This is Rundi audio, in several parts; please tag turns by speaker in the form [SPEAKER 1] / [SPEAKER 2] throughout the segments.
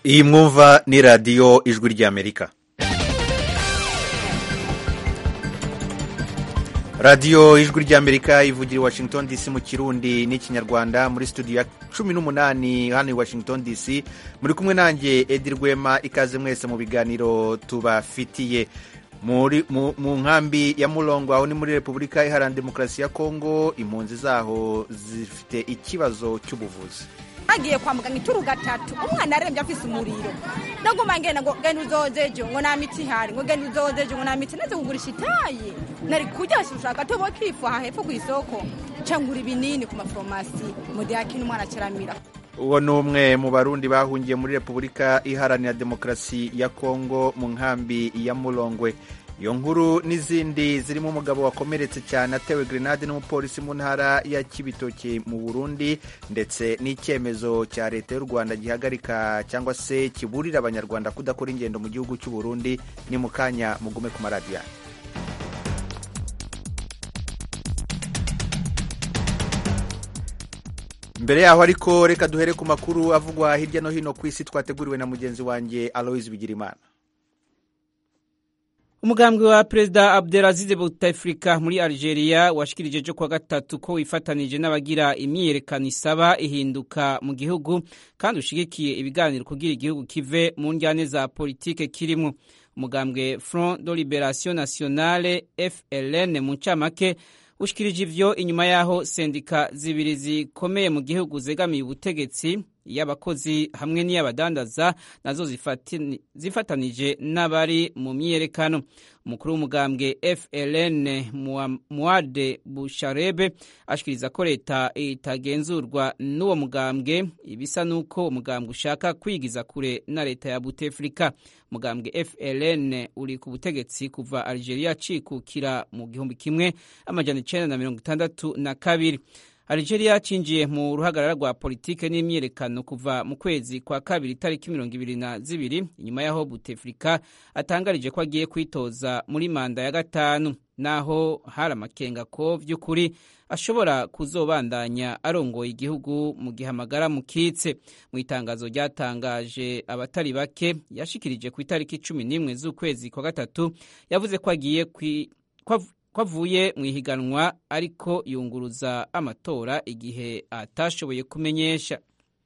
[SPEAKER 1] iyi mwumva ni radiyo ijwi ry'amerika radiyo ijwi ry'amerika ivugira i washington dc mu kirundi n'ikinyarwanda muri studio ya cumi n'umunani hano i washington dc muri kumwe nanjye edi rwema ikaze mwese mu biganiro tubafitiye muri mu mu nkambi ya murongo aho ni muri repubulika iharanira demokarasi ya kongo impunzi zaho zifite ikibazo cy'ubuvuzi
[SPEAKER 2] agiye kwa muganga ituru gatatu umwana arembye afise umuriro ndaguma ngenda ngo genda uzozeje ngo nta miti ihari ngo genda uzozeje ngo nta miti naze kugurisha itaye nari kurya ushaka tobo kifu aha hepfo ku isoko cangura ibinini ku maforomasi mudiyakini umwana acaramira
[SPEAKER 1] uwo ni umwe mu barundi bahungiye muri repubulika iharanira demokarasi ya kongo mu nkambi ya murongwe iyo nkuru n'izindi zirimo umugabo wakomeretse cyane atewe grenade n'umupolisi mu ntara ya kibitoki mu burundi ndetse n'icyemezo cya leta y'u rwanda gihagarika cyangwa se kiburira abanyarwanda kudakora ingendo mu gihugu cy'u burundi ni mu kanya mugume ku maradiyo mbere yaho ariko reka duhere ku makuru avugwa hirya no hino ku isi twateguriwe na mugenzi wanjye aloise bigirimana
[SPEAKER 3] umugambwe wa perezida abdelaziz bouteflika muri algeria washikirije ejo kuwa gatatu ko wifatanije n'abagira imyiyerekano isaba ihinduka mu gihugu kandi ushigikiye ibiganiro kugira igihugu kive mu njyane za politike kirimo umugambwe front de liberation nationale fln mu ncamake ushikirije ivyo inyuma y'aho sendika zibiri zikomeye mu gihugu zegamiye ubutegetsi y'abakozi hamwe n'iy'abadandaza nazo zifatanije n'abari mu myiyerekano umukuru w'umugambwe fln muade busharebe ashikiriza ko leta itagenzurwa n'uwo mugambwe ibisa n'uko umugambwe ushaka kwigiza kure na leta ya butefrika umugambwe fln uri ku butegetsi kuva algeria cikukira mu gihumbi kimwe amajana icenda na mirongo itandatu na kabiri Algeria cinjiye mu ruhagarara rwa politike n'imyiyerekano kuva mu kwezi kwa kabiri itariki mirongo ibiri na zibiri inyuma y'aho Buteflika atangarije ko agiye kwitoza muri manda ya gatanu naho hari amakenga ko vy'ukuri ashobora kuzobandanya arongoye igihugu mu gihe amagara mukitse mu itangazo ryatangaje abatari bake yashikirije ku itariki cumi n'imwe z'ukwezi kwa gatatu yavuze ko agiye kwi ko avuye mu ihiganwa ariko yunguruza amatora igihe atashoboye kumenyesha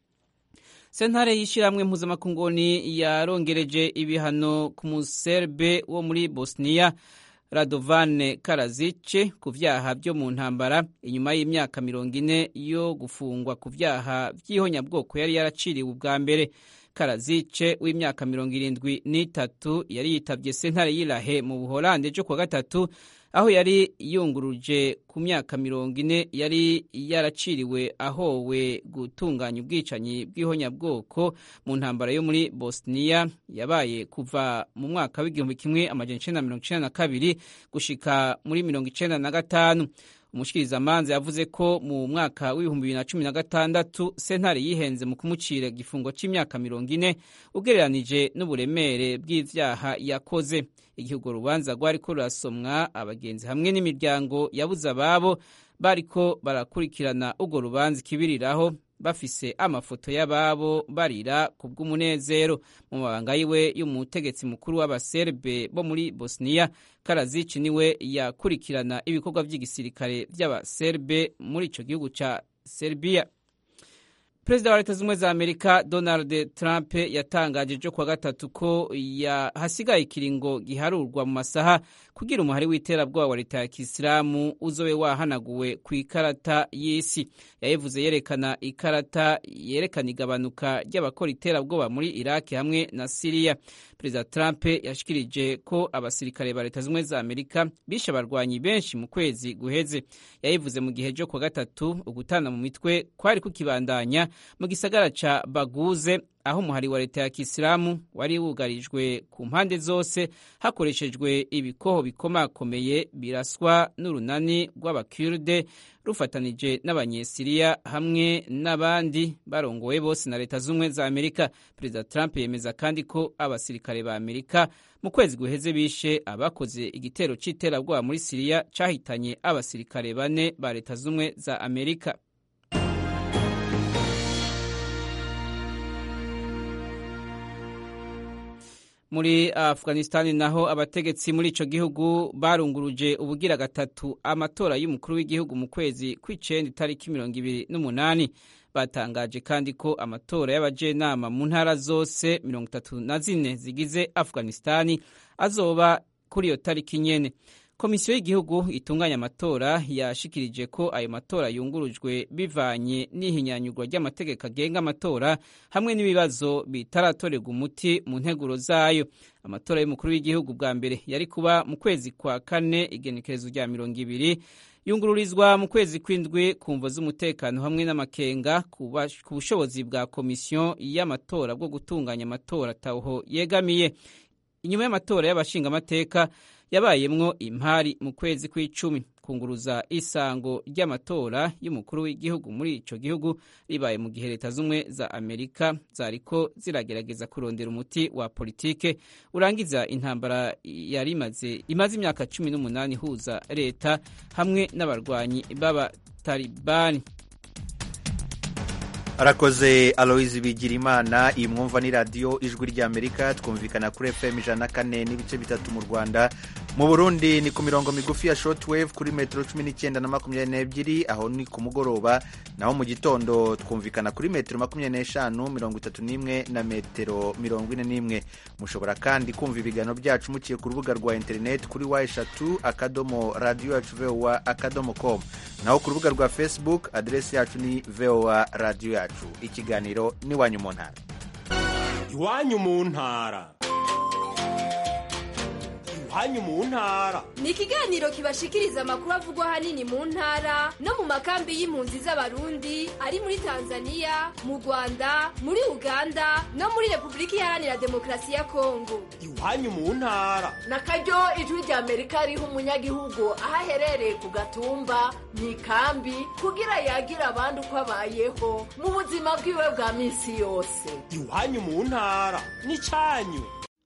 [SPEAKER 3] sentare y'ishyirahamwe mpuzamakunguni yarongereje ibihano ku muserbe wo muri bosniya radovane karazice ku vyaha vyo mu ntambara inyuma y'imyaka mirongo ine yo gufungwa ku vyaha vy'ihonyabwoko yari yaraciriwe ubwa mbere karazice w'imyaka mirongo irindwi n'itatu yari yitavye sentare y'irahe mu buholande ejo kuwa gatatu aho yari yunguruje ku myaka mirongo ine yari yaraciriwe ahowe gutunganya ubwicanyi bw'ihonyabwoko mu ntambara yo muri bosniya yabaye kuva mu mwaka w'igihumbi kimwe amajana icenda na mirongo icenda na kabiri gushika muri mirongo icenda na gatanu umushikirizamanza yavuze ko mu mwaka w'ibihumbi bibiri na cumi na gatandatu sentare yihenze mu kumucira igifungo c'imyaka mirongo ine ugereranije n'uburemere bw'ivyaha yakoze igihugu rubanza rwariko rurasomwa abagenzi hamwe n'imiryango yabuze ababo bariko barakurikirana urwo rubanza ikibiriraho bafise amafoto y'ababo barira ku bw'umunezero mu mabanga yiwe y'umutegetsi mukuru w'abaserbe bo muri bosniya karazici niwe yakurikirana ibikorwa by'igisirikare by'abaserbe muri ico gihugu ca serbiya perezida wa leta z'ubumwe za amerika donald trump yatangaje ejo kuwa gatatu ko hasigaye ikiringo giharurwa mu masaha kugira umuhari w'iterabwoba wa leta ya kisilamu uzobe wahanaguwe ku ikarata y'isi yayivuze yerekana ikarata yerekana igabanuka ry'abakora iterabwoba muri iraki hamwe na siriya perezida trump yashikirije ko abasirikare ba leta z'ubumwe za amerika bishe abarwanyi benshi mu kwezi guheze yayivuze mu gihe ejo kuwa gatatu ugutana mu mitwe kwari kukibandanya mu gisagara ca baguze aho umuhari wa leta ya kisilamu wari wugarijwe ku mpande zose hakoreshejwe ibikoho bikomakomeye biraswa n'urunani rw'abakurde rufatanije n'abanyesiriya hamwe n'abandi barongowe bose na leta z'ubumwe za amerika perezida trump yemeza kandi ko abasirikare ba amerika mu kwezi guheze bishe abakoze igitero c'iterabwoba muri siriya cahitanye abasirikare bane ba leta z'ubumwe za amerika muri afghanistan naho abategetsi muri ico gihugu barunguruje ubugira gatatu amatora y'umukuru w'igihugu mu kwezi kw'icenda itariki mirongo ibiri n'umunani batangaje kandi ko amatora y'abajenama mu ntara zose mirongo itatu na zine zigize afghanistani azoba kuri iyo tariki nyene komisiyo y'igihugu itunganya amatora yashikirije ko ayo matora yungurujwe bivanye n'ihinyanyurwa ry'amategeko agenga amatora hamwe n'ibibazo bitaratorerwa umuti mu nteguro zayo amatora y'umukuru w'igihugu bwa mbere yari kuba mu kwezi kwa kane igenekerezo rya mirongo ibiri yungururizwa mu kwezi kw'indwi ku mvo z'umutekano hamwe n'amakenga ku bushobozi bwa komisiyo y'amatora bwo gutunganya amatora atawuho yegamiye inyuma y'amatora y'abashingamateka yabayemwo impari mu kwezi kw'icumi kunguruza isango ry'amatora y'umukuru w'igihugu muri ico gihugu ribaye mu gihe leta z'umwe za amerika zariko ziragerageza kurondera umuti wa politike urangiza intambara yari imaze imaze imyaka cumi n'umunani ihuza leta hamwe n'abarwanyi b'abatalibani
[SPEAKER 1] arakoze aloyizi bigirimana iyi mwumva ni radiyo ijwi ry'amerika twumvikana kuri fm ijana na kane n'ibice bitatu mu rwanda mu burundi ni ku mirongo migufi ya shortwave kuri metero cumi n'icyenda na makumyabiri n'ebyiri aho ni ku mugoroba naho mu gitondo twumvikana kuri metero makumyabiri n'eshanu mirongo itatu n'imwe na metero mirongo ine n'imwe mushobora kandi kumva ibiganiro byacu muciye ku rubuga rwa interineti kuri wa eshatu akadomo radiyo yacu vowa akadomo komu naho ku rubuga rwa facebook aderesi yacu ni vowa radiyo yacu ikiganiro n'iwanyu mu ntara
[SPEAKER 4] iwanyu mu ntara iwanyu mu ntara
[SPEAKER 5] ni ikiganiro kibashikiriza amakuru avugwa ahanini mu ntara no mu makambi y'impunzi z'abarundi ari muri tanzania mu rwanda muri uganda no muri repubulika iharanira demokarasi ya kongo
[SPEAKER 4] iwanyu mu ntara
[SPEAKER 6] na karyo ijwi rya amerika riha umunyagihugu aho aherereye ku gatumba mu ikambi kugira yagira abandi uko abayeho mu buzima bwiwe bwa minsi yose
[SPEAKER 4] iwanyu mu ntara ni cyanyu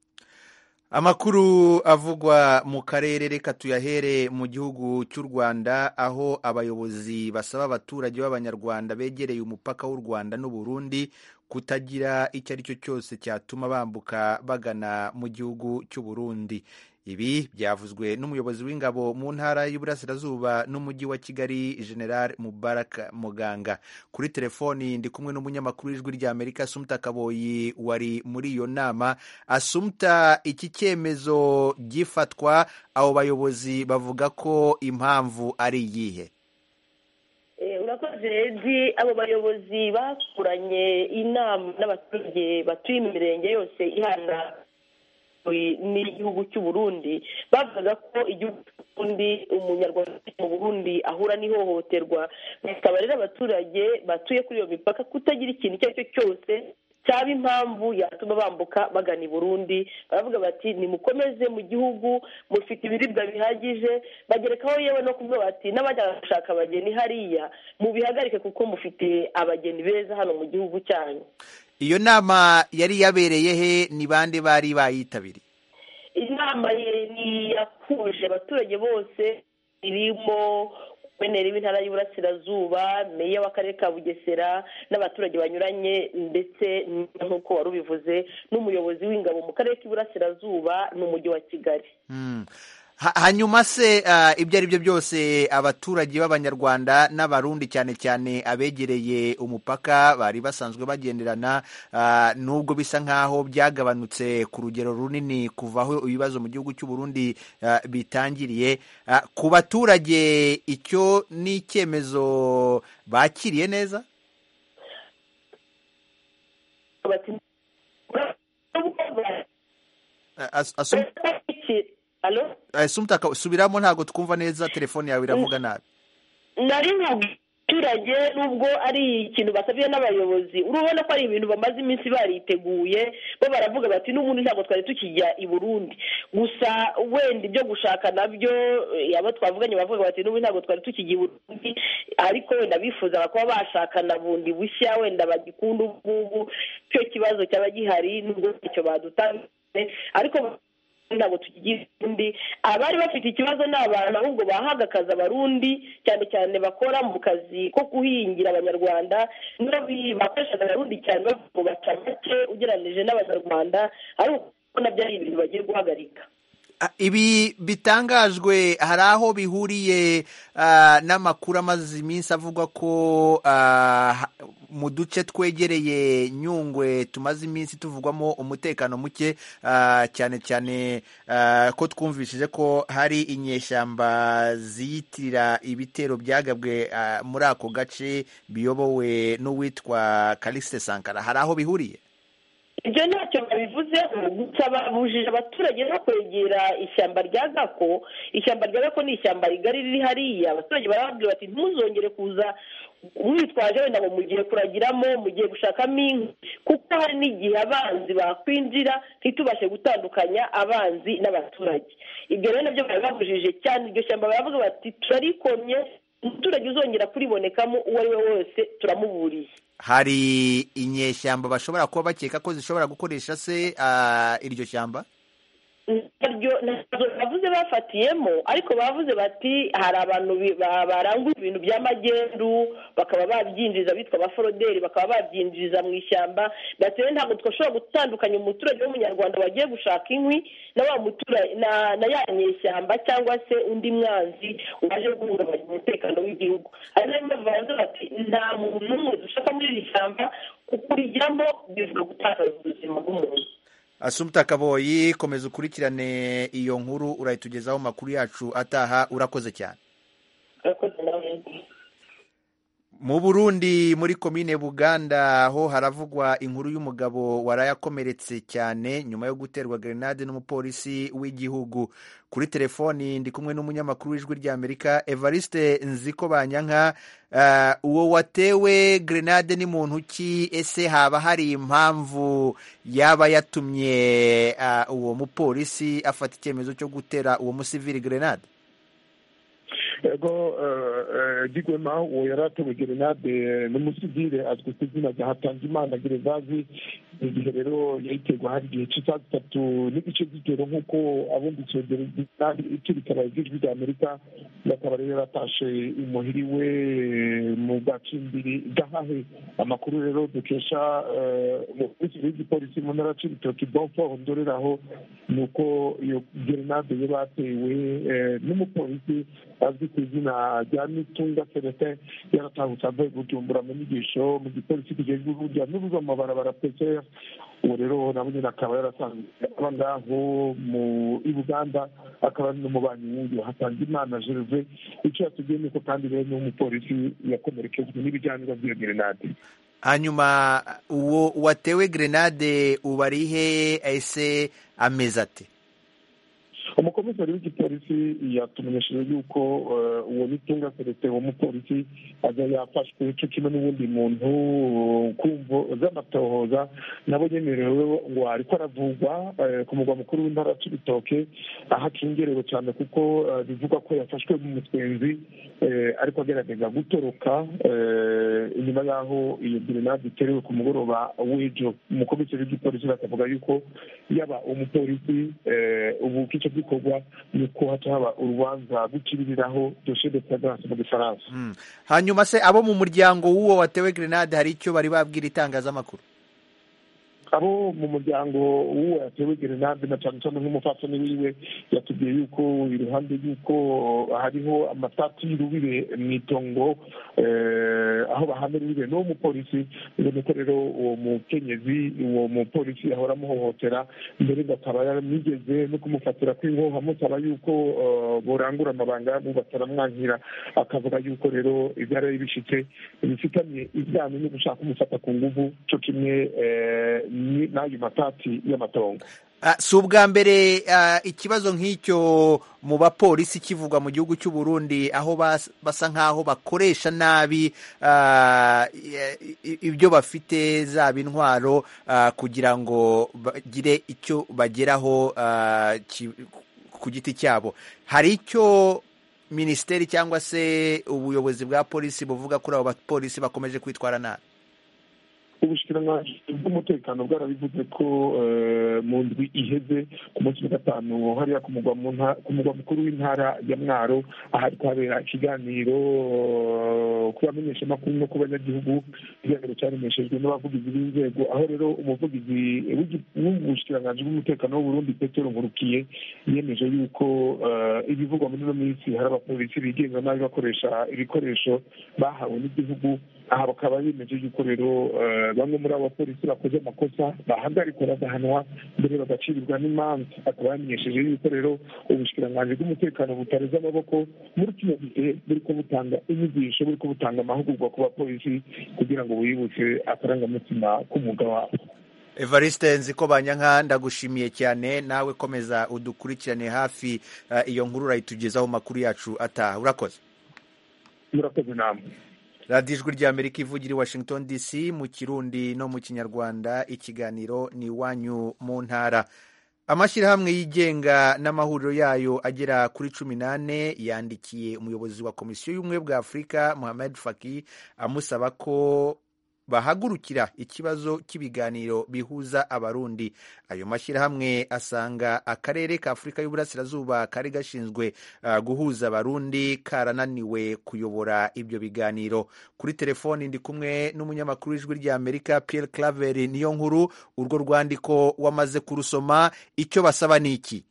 [SPEAKER 1] amakuru avugwa mu karere reka tuyahere mu gihugu cy'u rwanda aho abayobozi basaba abaturage b'abanyarwanda begereye umupaka w'u rwanda n'uburundi kutagira icyo ari cyo cyose cyatuma bambuka bagana mu gihugu cy'uburundi ibi byavuzwe n'umuyobozi w'ingabo mu ntara y'uburasirazuba n'umujyi wa kigali general mubarak muganga kuri telefoni ndi kumwe n'umunyamakuru w'ijwi ry'amerika asumta kaboyi wari muri iyo nama asumta iki cyemezo gifatwa abo bayobozi bavuga ko impamvu ari iyihe
[SPEAKER 7] urakoze redi abo bayobozi bakuranye inama n'abaturage batuye mu mirenge yose ihana n'igihugu cy'u Burundi bavugaga ko igihugu cy'uburundi umunyarwanda mu burundi ahura n'ihohoterwa bakaba rero abaturage batuye kuri iyo mipaka kutagira ikintu icyo ari cyo cyose cyaba impamvu yatuma bambuka bagana i burundi baravuga bati nimukomeze mu gihugu mufite ibiribwa bihagije bagerekaho yewe no kuvuga bati n'abajya gushaka abageni hariya mubihagarike kuko mufite abageni beza hano mu gihugu cyanyu
[SPEAKER 1] iyo nama yari yabereye he ni bande bari bayitabiriye
[SPEAKER 7] inama ni yahuje abaturage bose irimo guverineri w'intara y'uburasirazuba meya w'akarere ka bugesera n'abaturage banyuranye ndetse nk'uko wari ubivuze n'umuyobozi w'ingabo mu karere k'iburasirazuba n'umujyi wa kigali
[SPEAKER 1] hanyuma se ibyo ari byo byose abaturage b'abanyarwanda n'abarundi cyane cyane abegereye umupaka bari basanzwe bagenderana nubwo bisa nk'aho byagabanutse ku rugero runini kuva aho ibibazo mu gihugu cy'u Burundi bitangiriye ku baturage icyo ni icyemezo bakiriye neza asumta subiramo ntabwo twumva neza telefone yawe iravuga nabi
[SPEAKER 7] nari abaturage nubwo ari ikintu basabye n'abayobozi urabona ko ari ibintu bamaze iminsi bariteguye bo baravuga bati n'ubundi ntabwo twari tukijya i burundi gusa wenda ibyo gushaka nabyo abo twavuganye bavuga bati n'ubundi ntabwo twari tukijya i burundi ariko wenda bifuzaga kuba bashakana bundi bushya wenda bagikunda ubu ngubu icyo kibazo cyaba gihari nubwo ntacyo badutanze ariko ntabwo tukigira undi abari bafite ikibazo ni abantu ahubwo bahaga akazi abarundi cyane cyane bakora mu kazi ko guhingira abanyarwanda bakoreshaga abarundi cyane baca make ugereranyije n'abanyarwanda ari ko nabyo ari ibintu bagiye guhagarika
[SPEAKER 1] Ah, ibi bitangajwe hari aho bihuriye ah, n'amakuru amaze iminsi avuga ko ah, ha- mu duce twegereye nyungwe tumaze iminsi tuvugwamo umutekano muke ah, cyane cyane ah, ko twumvishije ko hari inyeshyamba ziyitirira ibitero byagabwe ah, muri ako gace biyobowe n'uwitwa Calixte Sankara hari aho bihuriye
[SPEAKER 7] ibyo ntacyo babivuzeho gusa babujije abaturage no kwegera ishyamba rya gako ishyamba rya gako ni ishyamba rigari riri hariya abaturage barababwira bati ntuzongere kuza mwitwaje wenda ngo mugiye kuragiramo mugiye gushakamo inkwi kuko hari n'igihe abanzi bakwinjira ntitubashe gutandukanya abanzi n'abaturage ibyo rero nabyo bari babujije cyane iryo shyamba baravuga bati turarikomye umuturage uzongera kuribonekamo uwo ari we wese turamuburiye
[SPEAKER 1] hari inyeshyamba bashobora kuba bakeka ko zishobora gukoresha se ah, iryo shyamba
[SPEAKER 7] naryo ntabwo bavuze bafatiyemo ariko bavuze bati hari abantu bi- ba- barangura ibintu by'amagendu bakaba babyinjiza bitwa abaforoderi bakaba babyinjiza mu ishyamba bati rero ntabwo twashobora gutandukanya umuturage w'umunyarwanda wagiye gushaka inkwi na wa muturage na na ya nyeshyamba cyangwa se undi mwanzi waje guhungabanya umutekano w'igihugu ari nayo mpamvu bavuze bati nta muntu n'umwe dushaka muri iri shyamba kuko urijyamo bivuga gutakaza ubuzima bw'umuntu
[SPEAKER 1] asumta kaboyi komeza ukurikirane iyo nkuru urayitugezaho amakuru yacu ataha urakoze cyane
[SPEAKER 7] urakoze nawe
[SPEAKER 1] mu burundi muri komine buganda ho haravugwa inkuru y'umugabo warayakomeretse cyane nyuma yo guterwa grenade n'umupolisi w'igihugu kuri telefoni ndi kumwe n'umunyamakuru w'ijwi ry'amerika evariste nziko banyanka Ah, uwo watewe grenade ni muntu ki ese haba hari impamvu yaba yatumye ah, uwo mupolisi afata icyemezo cyo gutera uwo musivili grenade
[SPEAKER 8] ego gigwema uwo yari atewe gerenade n'umusivile azwi ku izina rya hatanzimana gerevazi igihe rero yayiterwa hari igihe cy'isaha zitatu n'igice z'ijoro nk'uko abumvise gerenade iturikana ry'ijwi rya amerika bakaba rero yaratashe imuhiri we mu gacimbiri gahahe amakuru rero dukesha umuvugizi w'igipolisi mu ntara c'ibitoki bonfort ndoreraho ni uko iyo gerenade yo batewe eh, n'umupolisi azwi ku izina rya nitunga celestin yaratahutse avuye gujumbura mu nyigisho mu gipolisi kijejwe urujya n'uruza mu mabarabara pcr uwo rero nabo nyine akaba yarasanzwe aba ngaho mu i buganda akaba ari n'umubanyi wundi hatanga imana gerve icyo yatubwiye ni uko kandi rero n'umupolisi yakomerekejwe n'ibiganiro by'iyo gerenade
[SPEAKER 1] hanyuma uwo watewe grenade uba ari he ese ameze ate
[SPEAKER 8] umukomisari w'igipolisi yatumenyesheje yuko eh, uwo nitunga celestin uwo mupolisi aza yafashwe cyo kimwe n'uwundi muntu kumvo z'amatohoza nabo nyemerewe ngo ariko aravugwa eh, ku mugwa mukuru w'intara c'ibitoke aho akingerewe cyane kuko eh, bivugwa ko yafashwe mu mutwenzi eh, ariko agerageza gutoroka eh, inyuma y'aho iyo grenade iterewe ku mugoroba w'ejo umukomisari w'igipolisi bakavuga yuko yaba umupolisi eh, ubu kico gikorwa ni uko haca haba urubanza gukiririraho dosiye de flagrance mu gifaransa
[SPEAKER 1] Mm. hanyuma se abo mu muryango w'uwo watewe grenade hari icyo bari babwira itangazamakuru
[SPEAKER 8] abo mu muryango w'uwo yatewe gerenade na cyane cyane nk'umupfasoni wiwe yatubwiye yuko iruhande y'uko hariho amatati y'urubire mu itongo eh, aho bahana urubire n'uwo mupolisi ubona ko rero uwo mukenyezi uwo mupolisi yahora amuhohotera mbere bakaba yaramwigeze no kumufatira kw'inkoho amusaba yuko eh, borangura amabanga yabo bataramwankira akavuga yuko rero ibyari bishitse bifitanye isano no gushaka kumufata ku nguvu cyo kimwe eh, ni- n'ayo matati y'amatongo
[SPEAKER 1] Ah, si ubwa mbere ah, ikibazo nk'icyo mu bapolisi kivugwa mu gihugu cy'u Burundi aho bas- basa nk'aho bakoresha nabi ah, i- i- ibyo bafite zaba intwaro ah, kugira ngo bagire icyo bageraho ah, ki- ku giti cyabo hari icyo minisiteri cyangwa se ubuyobozi bwa polisi buvuga kuri abo bapolisi bakomeje kwitwara nabi
[SPEAKER 8] ubushikiranganji bw'umutekano bwarabivuze ko mu ndwi iheze ku munsi wa gatanu hariya ku mugwa mukuru w'intara ya mwaro ahari kuhabera ikiganiro ku bamenyeshamakuru no ku banyagihugu ikiganiro cyaremeshejwe n'abavugizi b'inzego aho rero umuvugizi w'ubushikiranganji bw'umutekano w'uburundi petero nkurukiye yemeje yuko ibivugwa muri ino minsi hari abapolisi bigenga nabi bakoresha ibikoresho bahawe n'igihugu aha bakaba bemeje yuko rero bamwe muri abo bapolisi bakoze amakosa bahagarikwa bagahanwa mbere bagacirirwa n'imanza akaba yamenyesheje yuko rero ubushikiranganji bw'umutekano butareze amaboko muri kino gihe buriko butanga inyigisho buriko butanga amahugurwa ku bapolisi kugira ngo biyibutse akarangamutima k'umwuga wabo
[SPEAKER 1] evariste nziko banyanka ndagushimiye cyane nawe komeza udukurikirane hafi iyo nkuru urayitugezaho makuru yacu ataha urakoze
[SPEAKER 8] murakoze namwe
[SPEAKER 1] radiyo ijwi rya amerika ivugira i washington dc mu kirundi no mu kinyarwanda ikiganiro ni iwanyu mu ntara amashyirahamwe yigenga n'amahuriro yayo agera kuri cumi n'ane yandikiye umuyobozi wa komisiyo y'ubumwe bwa afurika muhammad faki amusaba ko bahagurukira ikibazo cy'ibiganiro bihuza abarundi ayo mashyirahamwe asanga akarere ka afurika y'uburasirazuba kari gashinzwe uh, guhuza abarundi karananiwe kuyobora ibyo biganiro kuri telefoni ndi kumwe n'umunyamakuru w'ijwi rya amerika pierre claver niyo nkuru urwo rwandiko wamaze kurusoma icyo basaba ni iki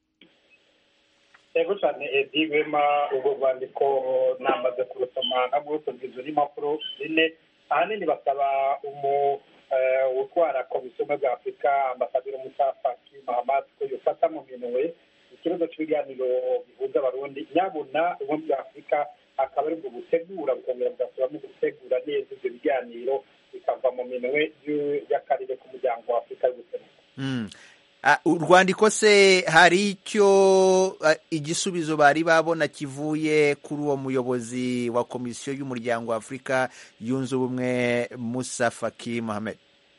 [SPEAKER 9] yego cyane edi wema urwo rwandiko namaze kurusoma nabwo tugizwe n'impapuro zine ahanini basaba umu utwara komisiyo y'ubumwe bwa afurika ambasaderi musa faki mahamad ko yofata mu minwe ikibazo cy'ibiganiro bihuza abarundi nyabuna ubumwe bwa afurika akaba aribwo butegura bukongera bugasubiramo gutegura neza ibyo biganiro bikava mu minwe y'akarere k'umuryango wa afurika y'ubuseruko
[SPEAKER 1] urwandiko se hari icyo igisubizo bari babona kivuye kuri uwo muyobozi wa komisiyo y'umuryango wa afurika yunze ubumwe musa faki mohamed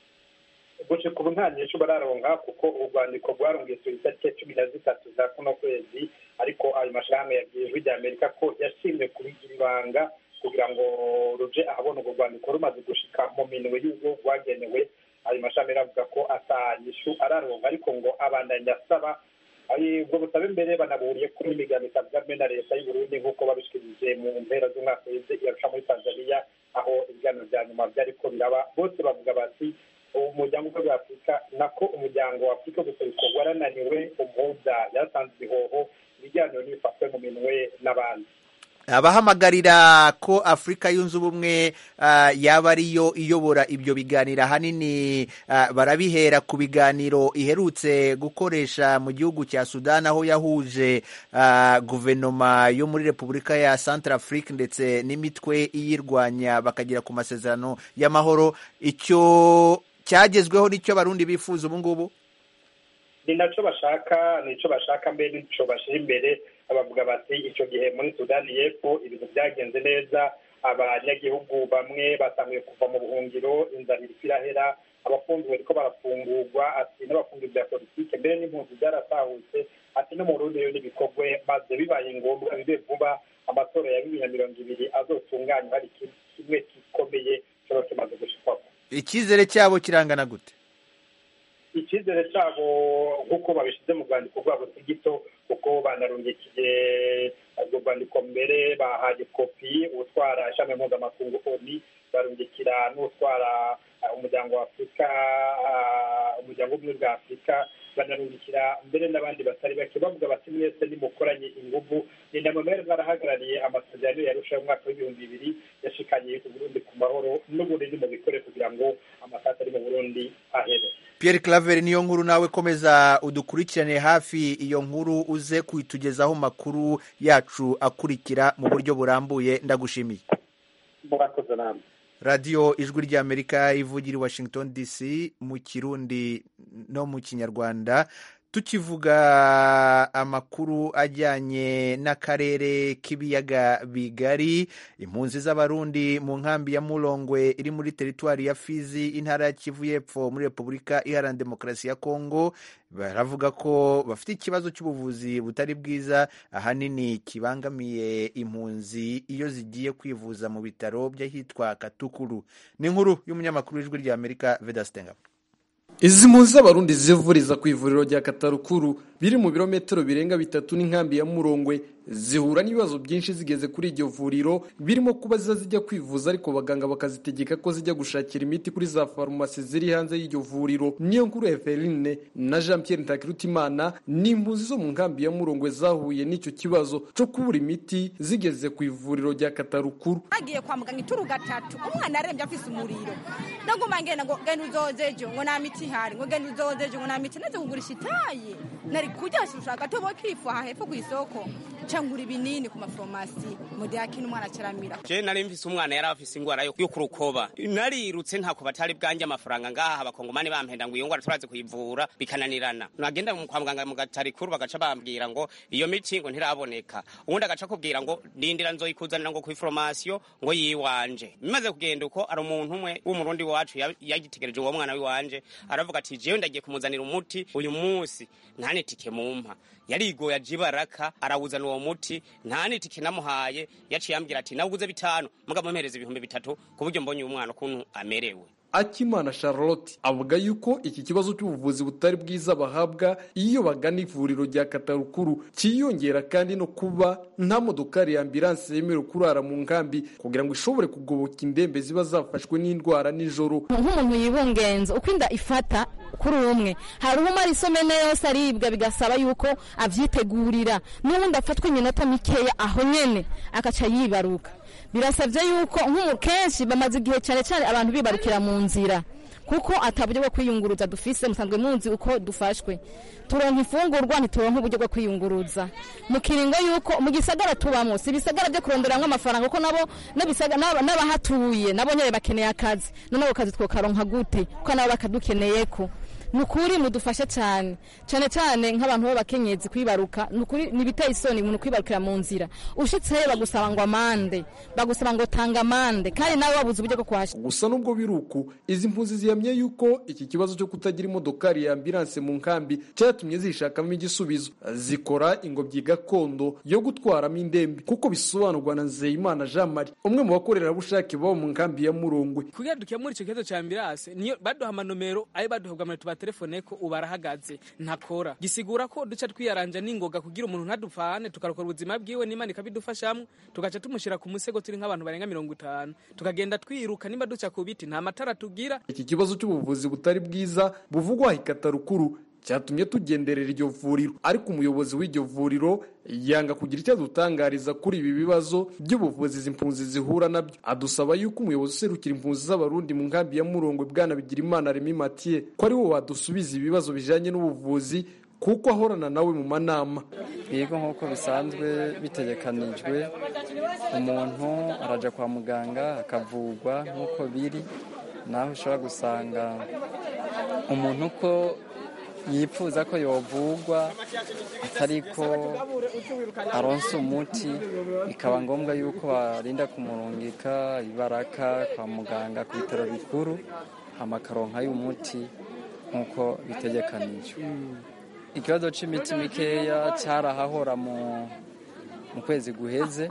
[SPEAKER 9] guca ku nta nyinshi bararonka kuko urwandiko rwarungiye ku itariki cumi na zitatu za kuno kwezi ariko ayo mashyirahamwe yabwiye ijwi rya amerika ko yashimye kubigira ibanga kugira ngo ruje ahabona urwo rwandiko rumaze gushika mu minwe y'ubwo rwagenewe ayo mashami aravuga ko atanyishu araronka ariko ngo abandanya asaba ubwo busabe mbere banaburiye ko n'imigano itavuga na leta y'uburundi nk'uko babishikirije mu mpera z'umwaka weze irarusha muri tanzania aho ibiganiro bya nyuma byariko biraba bose bavuga bati umuryango wa afurika nako umuryango wa afurika gusa warananiwe umuhuza yatanze ibihoho ibiganiro n'ibifatwe mu minwe n'abandi
[SPEAKER 1] abahamagarira ko afurika yunze ubumwe yaba ariyo iyobora ibyo biganiro ahanini barabihera ku biganiro iherutse gukoresha mu gihugu cya sudani aho yahuje guverinoma yo muri repubulika ya santara afurika ndetse n'imitwe iyirwanya bakagera ku masezerano y'amahoro icyo cyagezweho nicyo abarundi bifuza ubu ngubu
[SPEAKER 9] ni nacyo bashaka nicyo bashaka mbere nicyo bashyira imbere bavuga bati icyo gihe muri sudani y'epfo ibintu byagenze neza abanyagihugu bamwe batangiye kuva mu buhungiro inzara iri irahera abafungiwe bariko barafungurwa ati n'abafungiwe bya politike mbere n'impunzi byaratahutse ati no mu burundi rero n'ibikorwe maze bibaye ngombwa bibe vuba amatora ya bibiri na mirongo ibiri azotunganywa hari kimwe gikomeye kiba kimaze gushikwako
[SPEAKER 1] icyizere cyabo kirangana gute
[SPEAKER 9] icyizere cyabo nk'uko babishyize mu rwandiko rwabo si gito kuko banarungikiye urwo rwandiko mbere bahaye kopi utwara ishami mpuzamakungu oni barungikira n'utwara umuryango wa afurika umuryango w'ubumwe bwa afurika banarungikira mbere n'abandi batari bake bavuga bati mwese nimukoranye inguvu ni na mwari bwarahagarariye amasezerano yarushaho umwaka w'ibihumbi bibiri yashikanye uburundi ku mahoro n'ubundi mu bikore kugira ngo amasaka ari mu burundi ahere
[SPEAKER 1] Pierre Claver niyo nkuru nawe komeza udukurikirane hafi iyo nkuru uze kuyitugezaho makuru yacu akurikira mu buryo burambuye ndagushimiye
[SPEAKER 9] murakoze namwe
[SPEAKER 1] radiyo ijwi ry'amerika ivugira i washington dc mu kirundi no mu kinyarwanda tukivuga amakuru ajyanye n'akarere k'ibiyaga bigari impunzi z'abarundi mu nkambi ya murongwe iri muri teritwari ya fizi intara ya kivu y'epfo muri repubulika iharanira demokarasi ya kongo baravuga ko bafite ikibazo cy'ubuvuzi butari bwiza ahanini kibangamiye impunzi iyo zigiye kwivuza mu bitaro by'ahitwa katukuru ni inkuru y'umunyamakuru w'ijwi rya amerika vedasitenga
[SPEAKER 10] izi mpunzi z'abarundi zivuriza ku ivuriro rya katarukuru biri mu birometero birenga bitatu n'inkambi ya murongwe zihura n'ibibazo byinshi zigeze kuri iryo vuriro birimo kuba ziza zijya kwivuza ariko abaganga bakazitegeka ko zijya gushakira imiti kuri za farumasi ziri hanze y'iryo vuriro niyo nkuru Eveline na Jean Pierre Ntakirutimana ni impunzi zo mu nkambi ya Murongwe zahuye n'icyo kibazo cyo kubura imiti zigeze ku ivuriro rya Katarukuru
[SPEAKER 2] agiye kwa muganga ituru gatatu umwana arembye afise umuriro ndaguma ngenda ngo genda uzozejo ngo nta miti ihari ngo genda uzozejo ngo nta miti naze kugurisha itaye nari kujya ushaka tobo kifu aha hepfo ku isoko cangura ibinini ku mafarumasi mudiyakini umwana acaramira
[SPEAKER 11] je nari mfise umwana yari afise ingwara yo kurukoba narirutse ntako batari bwanjye amafaranga ngaha abakongomani bampenda ngo iyo ngwara turazi kuyivura bikananirana nagenda kwa muganga mu gatarikuru bagaca bambwira ngo iyo miti ngo ntiraboneka ubundi agaca kubwira ngo ndindira nzoyikuzanira ngo kw'iforomasiyo ngo yiwanje bimaze kugenda uko ari umuntu umwe w'umurundi wacu yagitegereje uwo mwana wiwanje aravuga ati jewe ndagiye kumuzanira umuti uyu munsi ntanitike mumpa yarigoye aje ibaraka arawuzana uwo muti nta nitike namuhaye yaciye ambwira ati nawuguze bitanu mugabo mpereza ibihumbi bitatu ku buryo mbonye uyu mwana ukuntu amerewe
[SPEAKER 10] akimana charlotte avuga yuko iki kibazo cy'ubuvuzi butari bwiza bahabwa iyo bagana ivuriro rya katarukuru cyiyongera kandi no kuba nta modokari ya ambilanse yemerewe kurara mu nkambi kugira ngo ishobore kugoboka indembe ziba zafashwe n'indwara nijoro
[SPEAKER 12] nk'umuntu yibungenza uko inda ifata kuri umwe hari umara isomene yose aribwa bigasaba yuko avyitegurira n'ubundi afatwa iminota mikeya aho nyene akaca yibaruka birasabye yuko nk'umu kenshi bamaze igihe cyane cyane abantu bibarukira mu nzira kuko ataburyo bwo kwiyunguruza dufise musanzwe munzi uko dufashwe turonka ifungurwa ntituronka uburyo bwo kwiyunguruza mu kiringo yuko mu gisagara tubamo si ibisagara byo kuronderamwo amafaranga kuko nabo n'abahatuye nabo nyine bakeneye akazi noneho ako kazi twokaronka gute kuko nabo bakadukeneyeko ni ukuri mudufashe cyane cyane cyane nk'abantu b'abakenyezi kwibaruka ni ukuri ntibiteye isoni umuntu kwibarukira mu nzira ushitseyo bagusaba ngo amande bagusaba ngo tanga amande kandi nawe wabuze uburyo bwo kuhashyira
[SPEAKER 10] gusa nubwo biri uku izi mpunzi zihamye yuko iki kibazo cyo kutagira imodokari ya ambilanse mu nkambi cyatumye zishakamo igisubizo zikora ingobyi gakondo yo gutwaramo indembe kuko bisobanurwa na nzeyimana jean marie umwe mu bakorerabushake baba mu nkambi ya murongwe
[SPEAKER 13] kugira dukemure icyo kibazo cya ambilanse niyo baduha amanomero ayo baduhabwa amanota telefone ko ubu arahagaze ntakora gisigura ko duca twiyaranja n'ingoga kugira umuntu ntadupfane tukarokora ubuzima bwiwe n'imana ikabidufashamo tugaca tumushyira ku musego turi nk'abantu barenga mirongo itanu tukagenda twiruka nimba duca ku biti nta matara tugira
[SPEAKER 10] iki kibazo cy'ubuvuzi butari bwiza buvugwa rukuru cyatumye tugenderera iryo vuriro ariko umuyobozi w'iryo vuriro yanga kugira icyo adutangariza kuri ibi bibazo by'ubuvuzi izi mpunzi zihura nabyo adusaba yuko umuyobozi userukira impunzi z'abarundi mu nkambi ya murongwe bwana bigira imana remi matiye ko ari wo wadusubiza ibibazo bijyanye n'ubuvuzi kuko ahorana nawe mu manama
[SPEAKER 14] yego nk'uko bisanzwe bitegekanijwe umuntu arajya kwa muganga akavurwa nk'uko biri naho ushobora gusanga umuntu uko yifuza ko yovugwa atari ko aronsa umuti bikaba ngombwa yuko barinda kumurungika ibaraka kwa muganga ku bitaro bikuru amakaronka y'umuti nk'uko bitegekanijwe ikibazo cy'imiti mikeya cyarahahora mu mu kwezi guheze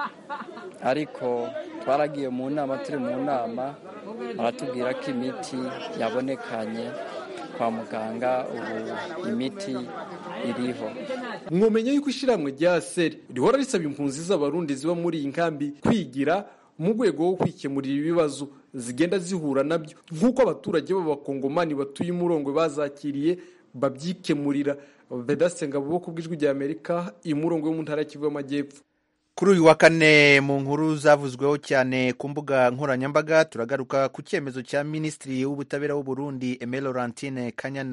[SPEAKER 14] ariko twaragiye mu nama turi mu nama baratubwira ko imiti yabonekanye kwa muganga ubu imiti iriho
[SPEAKER 10] mwomenye yuko ishyirahamwe rya seri rihora risaba impunzi z'abarundi ziba muri iyi nkambi kwigira mu rwego rwo kwikemurira ibibazo zigenda zihura nabyo nk'uko abaturage b'abakongomani batuye umurongwe bazakiriye babyikemurira vedasenga bo ku bw'ijwi rya amerika imurongo yo mu ntara y'Kivu y'amajyepfo
[SPEAKER 1] kuri uyu wa kane mu nkuru zavuzweho cyane ku mbuga nkoranyambaga turagaruka ku cyemezo cya minisitiri w'ubutabera w'u Burundi Aime Laurentine Kanyana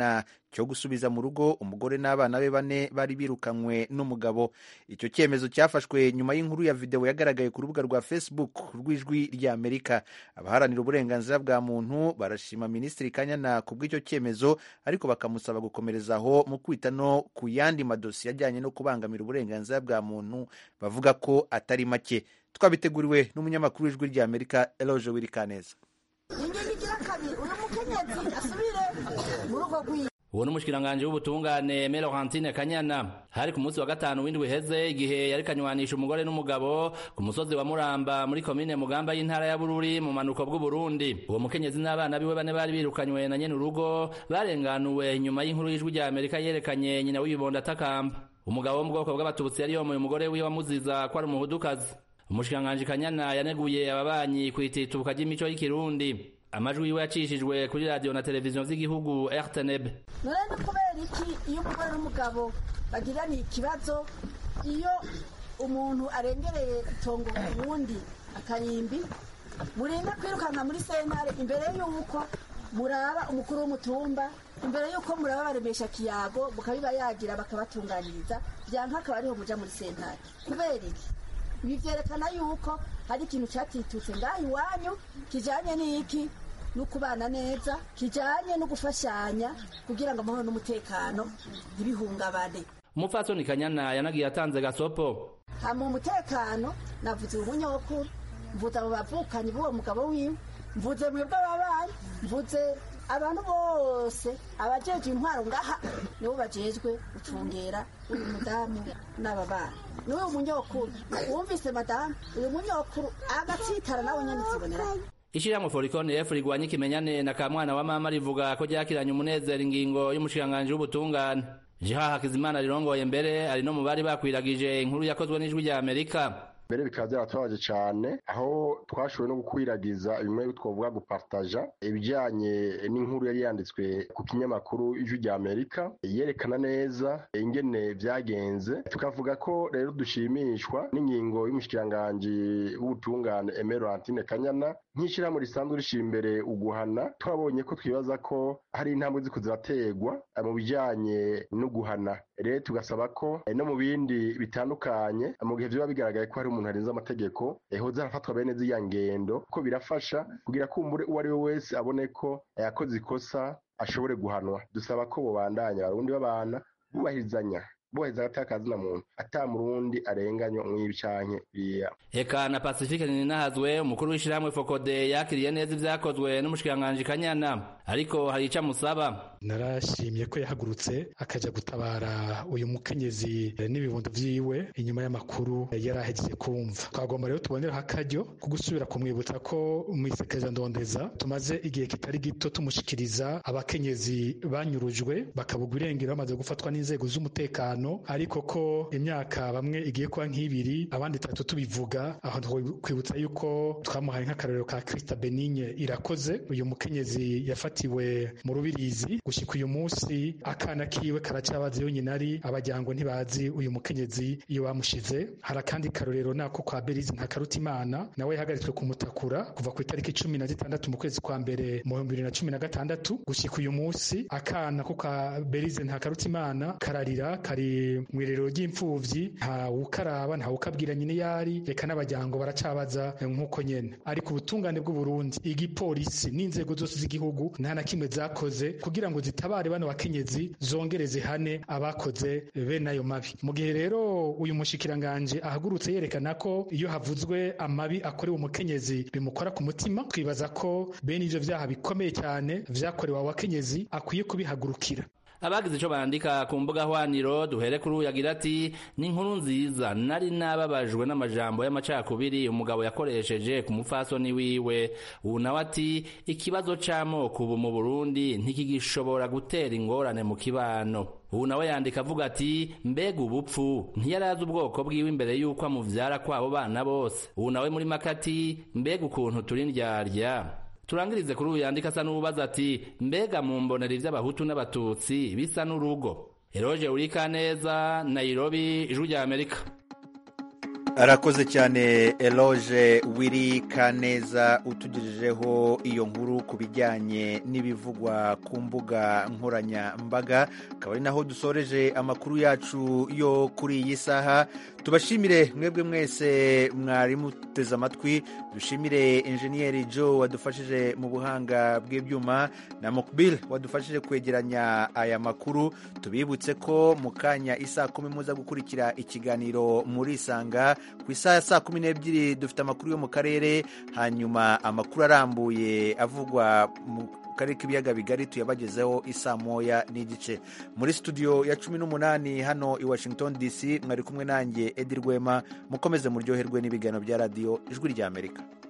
[SPEAKER 1] cyo gusubiza mu rugo umugore n'abana be bane bari birukanywe n'umugabo icyo cyemezo cyafashwe nyuma y'inkuru ya videwo yagaragaye ku rubuga rwa facebook rw'ijwi ry'amerika abaharanira uburenganzira bwa muntu barashima minisitiri kanyana ku bw'icyo cyemezo ariko bakamusaba gukomerezaho mu kwita no ku yandi madosiye ajyanye no kubangamira uburenganzira bwa muntu bavuga ko atari make twabiteguriwe n'umunyamakuru w'ijwi ry'amerika eloge wirikaneza
[SPEAKER 15] ingingo igira kabiri uyu mukenyezi asubire mu rugo rwiwe
[SPEAKER 16] uwo ni umushikiranganji w'ubutungane Melorantine Kanyana hari ku munsi wa gatanu w'indwi heze igihe yari kanywanisha umugore n'umugabo ku musozi wa Muramba muri komine Mugamba y'intara ya Bururi mu manuko bw'u Burundi uwo mukenyezi n'abana biwe bane bari birukanywe na nyene urugo barenganuwe nyuma y'inkuru y'ijwi rya Amerika yerekanye nyina w'ibibondo atakamba umugabo wo mu bwoko bw'abatutsi yari yomoye umugore wiwe amuziza ko ari umuhudukazi umushikiranganji Kanyana yaneguye ababanyi kwitituka ry'imico y'ikirundi amajwi yiwe yacishijwe kuri radiyo na televiziyo z'igihugu rtnb
[SPEAKER 15] none ni kubera iki iyo umugore n'umugabo bagiraniye ikibazo iyo umuntu arengereye itongo uwundi akarimbi murinda kwirukanka muri sentare imbere y'uko muraba umukuru w'umutumba imbere y'uko muraba baremesha kiyago mukabiba yagira bakabatunganiriza byanka akaba ariho muja muri sentare kubera iki ibi vyerekana yuko hari ikintu catitutse ngaho iwanyu kijanye n'iki no kubana neza kijanye no gufashanya kugira ngo amahoro n'umutekano ntibihungabane
[SPEAKER 16] umupfasoni kanyana yanagiye atanze gasopo
[SPEAKER 15] hama umutekano navuze umunyokuru mvuze abo bavukanyi b'uwo mugabo wiwe mvuze mwebwe ababanyi mvuze abantu bose abajeje intwaro ngaha nibo bajejwe gucungera uyu mudamu n'aba bana n'uyu munyokuru wumvise madamu uyu munyokuru agatsitara nawe nyene zibonera
[SPEAKER 16] ishyirahamwe forikoni efu rigwanya ikimenyane na kamwana wa mama rivuga ko ryakiranye umunezero ingingo y'umushikiranganji w'ubutungane jiha hakizimana rirongoye mbere ari no mu bari bakwiragije inkuru yakozwe n'ijwi rya amerika
[SPEAKER 17] mbere bikaba byaratubabaje cyane aho twashoboye no gukwiragiza bimwe twavuga gupartaja ibijyanye n'inkuru yari yanditswe ku kinyamakuru ijwi rya amerika yerekana neza ingene byagenze tukavuga ko rero dushimishwa n'ingingo y'umushikiranganji w'ubutungane emerantine kanyana nk'ishyirahamwe risanzwe rishyira imbere uguhana twabonye ko twibaza ko hari intambwe ziko zirategwa mu bijyanye no guhana rero tugasaba ko no mu bindi bitandukanye mu gihe biba bigaragaye ko hari umuntu arenze amategeko hoza harafatwa bene z'iya ngendo ko birafasha kugira ko uwo ari we wese abone ko yakoze ikosa ashobore guhanwa dusaba ko bubandanya abarundi babana bubahirizanya bubahiriza agatakazi na muntu ata murundi arenganywa mw'ibi canke biriya
[SPEAKER 16] eka na pacifique ninahazwe umukuru w'ishyirahamwe fokode yakiriye neza ivyakozwe n'umushikiranganji kanyana ariko hari ico amusaba
[SPEAKER 18] narashimye ko yahagurutse akaja gutabara uyu mukenyezi n'ibibondo vyiwe inyuma y'amakuru yari ahejeje kumva twagomba rero tuboneraho akaryo ko gusubira kumwibutsa ko mwisekeja ndondeza tumaze igihe kitari gito tumushikiriza abakenyezi banyurujwe bakabugwa irengero bamaze gufatwa n'inzego z'umutekano ariko ko imyaka bamwe igiye kuba nk'ibiri abandi itatu tubivuga aho kwibutsa yuko twamuhaye nk'akarorero ka Krista Benigne irakoze uyu mukenyezi yafatiwe mu rubirizi gushika uyu munsi akana kiwe karacyabazi yo nyina ari abajyango ntibazi uyu mukenyezi iyo bamushize hari akandi karorero nako kwa Berizi Ntakarutimana nawe yahagaritswe kumutakura kuva ku itariki cumi na zitandatu mu kwezi kwa mbere mu bihumbi bibiri na cumi na gatandatu gushika uyu munsi akana ko kwa Berize Ntakarutimana kararira kari mu irerero ry'imfuvyi nta ukaraba nta ukabwira nyine yari reka n'abajyango baracabaza nk'uko nyene ariko ubutungane bw'u Burundi igipolisi n'inzego zose z'igihugu nta na kimwe zakoze kugira ngo zitabare bano bakenyezi zongere zihane abakoze bene ayo mabi mu gihe rero uyu mushikiranganje ahagurutse yerekana ko iyo havuzwe amabi akorewe umukenyezi bimukora ku mutima twibaza ko bene ivyo vyaha bikomeye cyane vyakorewe abo bakenyezi akwiye kubihagurukira
[SPEAKER 16] abagize ico bandika ku mbuga hwaniro duhere kuri uyu agira ati ni inkuru nziza nari nababajwe n'amajambo y'amacakubiri umugabo yakoresheje ku mupfasoni wiwe ubu nawe ati ikibazo c'amoko ubu mu burundi ntikigishobora gutera ingorane mu kibano ubu nawe yandika avuga ati mbega ubupfu ntiyarazi ubwoko bwiwe imbere y'uko amuvyara kwabo bana bose ubu nawe muri makati mbega ukuntu turi ndyarya turangirize kuri uyu yandika asa n'ububaza ati mbega mu mbonera ivy'abahutu n'abatutsi bisa n'urugo eroje urika neza nairobi ijwi rya amerika
[SPEAKER 1] arakoze cyane eloge wiri kaneza utugejejeho iyo nkuru ku bijyanye n'ibivugwa ku mbuga nkoranyambaga akaba ari naho dusoreje amakuru yacu yo kuri iyi saha tubashimire mwebwe mwese mwari muteze amatwi dushimire enjeniyeri joe wadufashije mu buhanga bw'ibyuma na mokbil wadufashije kwegeranya aya makuru tubibutse ko mu kanya isaa kumi muza gukurikira ikiganiro muri isanga ku isaha ya saa kumi n'ebyiri dufite amakuru yo mu karere hanyuma amakuru arambuye avugwa mu karere k'ibiyaga bigari tuyabagezeho isaa moya n'igice muri studio ya cumi n'umunani hano i washington dc mwari kumwe nanjye edi rwema mukomeze muryoherwe n'ibiganiro bya radiyo ijwi ry'amerika